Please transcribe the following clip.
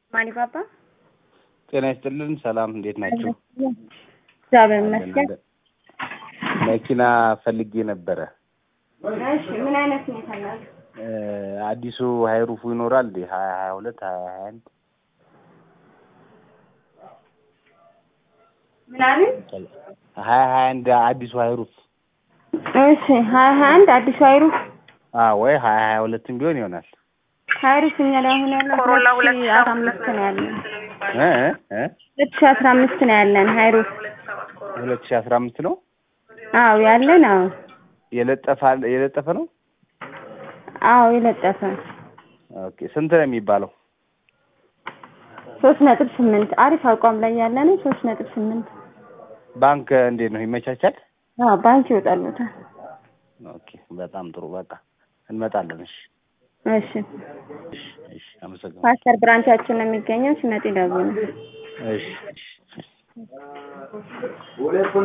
ማኒ ባባ ጤና ይስጥልን። ሰላም፣ እንዴት ናችሁ? እግዚአብሔር ይመስገን። መኪና ፈልጌ ነበረ። እሺ ምን አይነት ነው የፈለጉት? እ አዲሱ ሀይሩፉ ይኖራል እንዴ? ሀያ ሀያ ሁለት ሀያ ሀያ አንድ ምን አሉኝ? ሀያ ሀያ አንድ አዲሱ ሀይሩፍ እሺ ሀያ ሀያ አንድ አዲሱ አይሩፍ አ ወይ ሀያ ሀያ ሁለትም ቢሆን ይሆናል። አይሩፍ እኛ ላይ አሁን ያለው ኮሮላ ሁለት ሺህ አስራ አምስት ነው ያለን እ እ ሁለት ሺህ አስራ አምስት ነው ያለን አይሩፍ ሁለት ሺህ አስራ አምስት ነው አዎ ያለን አዎ የለጠፈ የለጠፈ ነው። አዎ የለጠፈ ኦኬ ስንት ነው የሚባለው? ሶስት ነጥብ ስምንት አሪፍ አቋም ላይ ያለ ነው ሶስት ነጥብ ስምንት ባንክ እንዴት ነው ይመቻቻል? አዎ ባንክ ይወጣሉታል ኦኬ በጣም ጥሩ በቃ እንመጣለን። እሺ እሺ እሺ እሺ አመሰግናለሁ። ፓስተር ብራንቻችን ነው የሚገኘው ሲመጡ ይደውሉ እሺ እሺ